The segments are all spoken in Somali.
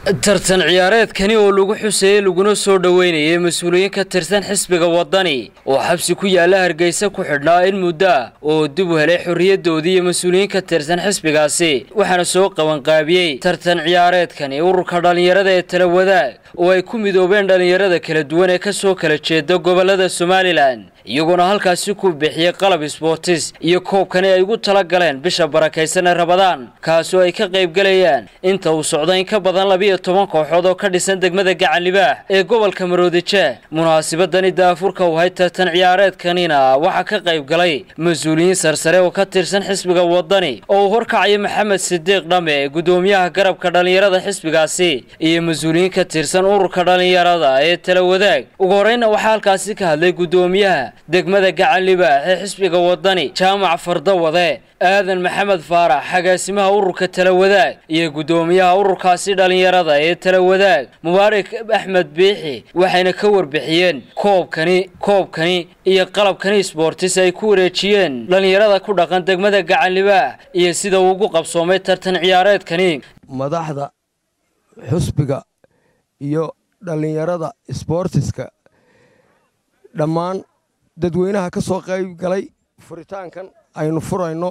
tartan ciyaareedkani oo lagu xuseeyey laguna soo dhoweynayay mas-uuliyiin ka tirsan xisbiga waddani oo xabsi ku yaalla hargeysa ku xidhnaa in muddo ah oo dib u helay xorriyaddoodii iyo mas-uuliyiin ka tirsan xisbigaasi waxaana soo qabanqaabiyey tartan ciyaareedkani ururka dhallinyarada ee tala wadaag oo ay ku midoobeen dhallinyarada kala duwan ee ka soo kala jeeda gobollada somalilan iyagoona halkaasi ku bixiyey qalab sboortis iyo koobkani ay ugu tala galeen bisha barakaysan ee rabadaan kaasoo ay ka qaybgalayaan inta uu socda in ka badan labiyo toban kooxood oo ka dhisan degmada gacanlibaax ee gobolka maroodijeeh munaasabadani daafurka u ahayd tartan ciyaareedkanina waxaa ka qayb galay mas-uuliyiin sarsare oo ka tirsan xisbiga waddani oo uu horkacaya maxamed sidiiq dhame gudoomiyaha garabka dhallinyarada xisbigaasi iyo mas-uuliyiin ka tirsan ururka dhallinyarada ee tala wadaag ugu horeyna waxaa halkaasi ka hadlay gudoomiyaha degmada gacanlibaax ee xisbiga waddani jaamac fardawade aadan maxamed faarax xagaasimaha ururka tala wadaag iyo gudoomiyaha ururkaasi dhallinyarada ee tala wadaag mubaarak axmed biixi waxayna ka warbixiyeen koobkani koobkani iyo qalabkani sboortis ay ku wareejiyeen dhallinyarada ku dhaqan degmada gacanlibaax iyo sida uu ugu qabsoomay tartan ciyaareedkani madaxda xusbiga iyo dhallinyarada sboortiska dhammaan dadweynaha ka soo qayb galay furitaankan aynu furayno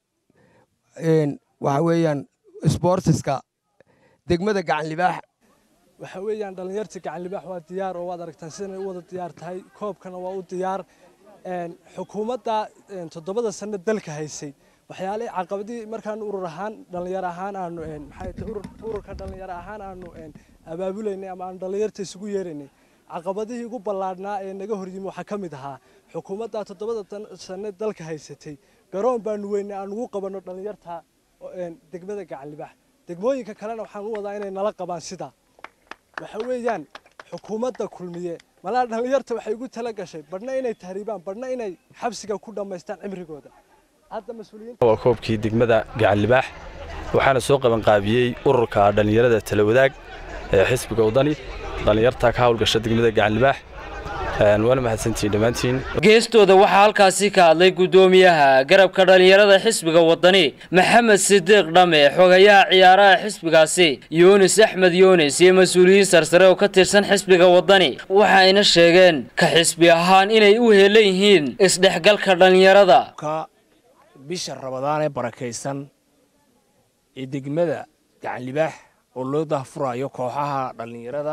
waxa weeyaan sboortiska degmada gacanlibaax waxa weeyaan dhallinyarta gacanlibaax waa diyaar oo waad aragtaan sidanay u wada diyaar tahay koobkana waa u diyaar xukuumadda toddobada sano dalka haysay waxyaalihii caqabadii markaan urur ahaan dhallinyaro ahaan aanu maxay tahay ururka dhallinyaro ahaan aanu abaabulaynay ama aanu dhallinyarta isugu yeeraynay caqabadihii ugu ballaadhnaa ee naga horyimi waxaa ka mid ahaa xukuumadda toddobada sane dalka haysatay garoon baanu weynay aan ugu qabanno dhallinyarta degmada gacanlibaax degmooyinka kalena waxaan u wadaa inay nala qabaan sidaa waxa weeyaan xukuumadda kulmiye malaa dhallinyarta waxay ugu tala gashay badhna inay tahriibaan badhna inay xabsiga ku dhammaystaan cimrigooda hadda mas-uuliyiinta waa koobkii degmada gacanlibaax waxaana soo qabanqaabiyey ururka dhallinyarada tala wadaag ee xisbiga waddani dhallinyarta ka hawlgasha degmada gacanlibaax waana mahadsantihiin dhammaantiin geestooda waxaa halkaasi ka hadlay gudoomiyaha garabka dhallinyarada xisbiga waddani maxamed sidiiq dhame xogayaha ciyaaraha xisbigaasi yuunis axmed yuunis iyo mas-uuliyiin sarsare oo ka tirsan xisbiga waddani waxayna sheegeen ka xisbi ahaan inay u heelan yihiin isdhexgalka dhallinyarada bisha rabadaan ee barakaysan ee degmada gacanlibaax oo loo dahfurayo kooxaha dhallinyarada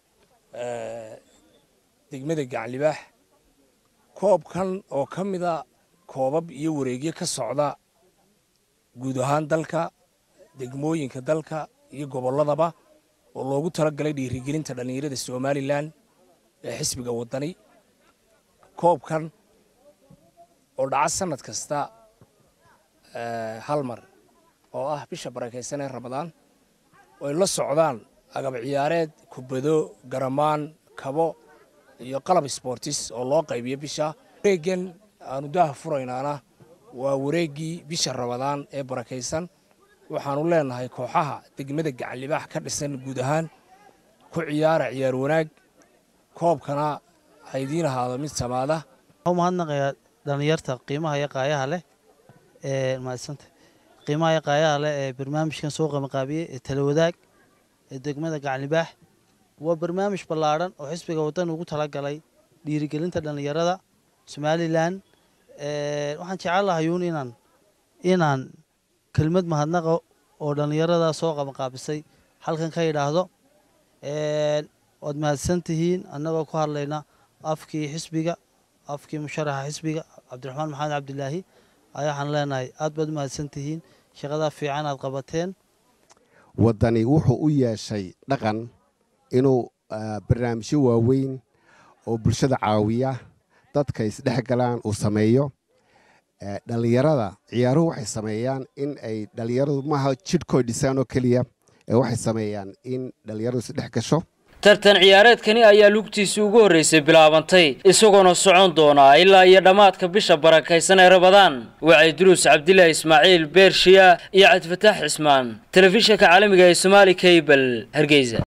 degmada gacanlibaax koobkan oo ka mida koobab iyo wareegyo ka socda guud ahaan dalka degmooyinka dalka iyo gobolladaba oo loogu talagalay dhiirigelinta dhallinyarada somalilan ee xisbiga waddani koobkan oo dhaca sannad kasta hal mar oo ah bisha barakaysan ee ramadaan oo ay la socdaan agab ciyaareed kubado garamaan kabo iyo qalab sboortis oo loo qaybiyo bisha wareeggan aanu daha furaynaana waa wareeggii bisha ramadaan ee barakaysan waxaanu leenahay kooxaha degmada gacanlibaax ka dhisan guud ahaan ku ciyaara ciyaar wanaag koobkana haydiin ahaado mid samaada mahadnaqayaa dhallinyarta qiimaha iyo qaayaha leh ee mahadsanta qiimaha iyo qaayaha leh ee barnaamijkan soo qabanqaabiyey ee tala wadaag ee degmada gacanlibaax waa barnaamij ballaadhan oo xisbiga waddan ugu talagalay dhiirigelinta dhallinyarada somalilan waxaan jecel lahayuun inaan inaan kelmad mahadnaqa oo dhallinyarada soo qabanqaabisay halkan ka idhaahdo waad mahadsan tihiin annagoo ku hadlayna afkii xisbiga afkii musharaxa xisbiga cabdiraxmaan maxamed cabdilaahi ayaa waxaan leenahay aad baad u mahadsan tihiin shaqadaa fiican aad qabateen waddani wuxuu u yeeshay dhaqan inuu barnaamijyo waaweyn oo bulshada caawiya dadka isdhex galaan uu sameeyo dhallinyarada ciyaaruhu waxay sameeyaan in ay dhallinyaradu maaha jidhkooy dhisaan oo keliya ee waxay sameeyaan in dhallinyaradu isdhex gasho tartan ciyaareedkani ayaa lugtiisii ugu horreysay bilaabantay isagoona socon doonaa ilaa iyo dhammaadka bisha barakaysan ee rabadaan wacay duruus cabdilaahi ismaaciil beershiya iyo cabdifataax cismaan telefishinka caalamiga ee somaali kabel hargeysa